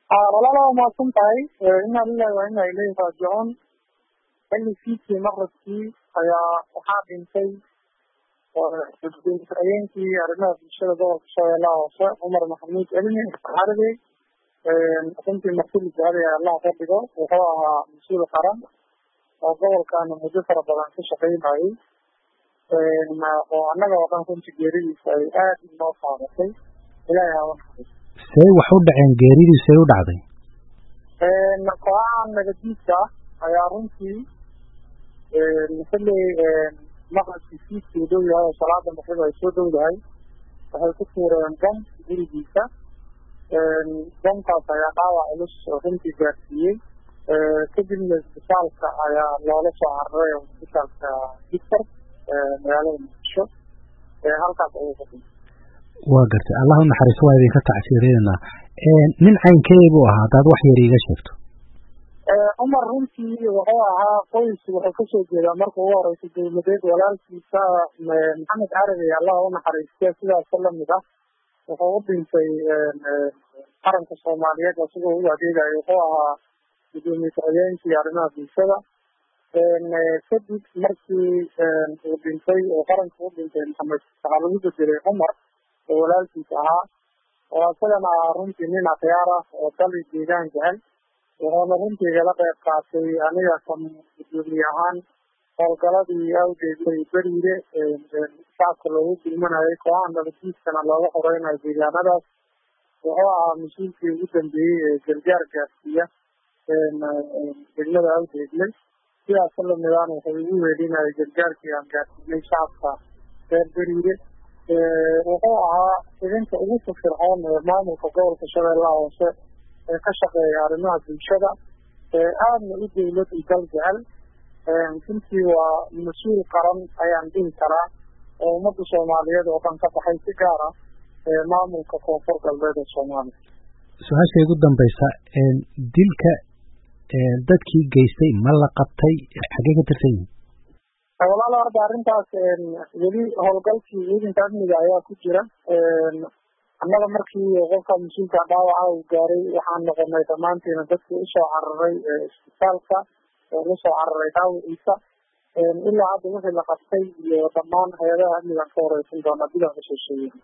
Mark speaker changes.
Speaker 1: walaala waa mahadsan tahay inaa lilahi waa ina ilayhi raajicuun xilli fiidkii maqribkii ayaa waxaa dhintay habeenkii arrimaha bulshada gobolka shabeellaha hoose cumar maxamuud celmi carabi runtii martuli jahada allaha ka dhigo wuxuu ahaa mas-uul qaran oo gobolkan muddo fara badan ka shaqeynayay oo annaga oo dhan runtii geeridiisa ay aada inoo saamatay ilaahay hawa naxariis
Speaker 2: see wax u dhaceen geeridiisu ay u dhacday
Speaker 1: kooxaha nagadiidka ayaa runtii xilli maqribkii fiidkii dhow yahay oo salaada maqrib ay soo dhowdahay waxay ku tuureen bom gurigiisa bomkaas ayaa dhaawac culus oo runtii gaarsiiyey kadibna isbitaalka ayaa loola soo cararay isbitaalka victor magaalada muqdisho halkaas ayuu ka dhintay
Speaker 2: waa gartay allah u naxariiso waa idinka tacsiirinayna nin caynkee buu ahaa haddaad wax yar iiga sheegto
Speaker 1: cumar runtii wuxuu ahaa qoys wuxuu kasoo jeedaa marka ugu horeysa dowladeed walaalkiisa maxamed carabi allah u naxariiste sidaas lamid ah wuxuu u dhintay qaranka soomaaliyeed isagoo u adeegayo wuxuu ahaa gudoomiye ku-xigeenkii arrimaha bulshada kadib markii uu dhintay oo qaranka u dhintay maxamed waxaa lagu bedelay cumar oo walaalkiis ahaa oo isagana ahaa runtii nin akhyaar ah oo dali deegaan jecel wuxuuna runtii igala qeyb qaatay aniga kan gudoomiye ahaan howlgaladii awgeedlay beriire shacabka loogu gulmanayay kooxaha nabaddiidkana looga horeynayo deegaanadaas wuxuu ahaa mas-uulkii ugu dambeeyey ee gargaar gaarsiiya degmada awgeedlay sidaas lamidaan wuxuu igu weelinayay gargaarkii aan gaarsiinay shacabka reer beriire wuxuu ahaa idinka ugu firfircoon ee maamulka gobolka shabeellaha hoose ee ka shaqeeya arrimaha bulshada aadna u dowlad i dal jecel runtii waa mas-uul qaran ayaan dhihi karaa oo ummadda soomaaliyeed oo dhan ka baxay si gaar ah maamulka koonfur galbeed ee soomaaliya
Speaker 2: su-aasha igu dambaysa dilka dadkii geystay ma la qabtay xaggee ka tirsan yihin
Speaker 1: walaalo horta arrintaas weli howlgalkii ciidanka amniga ayaa ku jira annaga markii qofka mas-uulka dhaawaca uu gaaray waxaan noqonay dhammaantiina dadkii usoo cararay isbitaalka oo lasoo cararay dhaawiciisa ilaa hadda wixii la qabtay iyo dhammaan hay-adaha amnigan ka horeysan doona bilan kasoo sheegay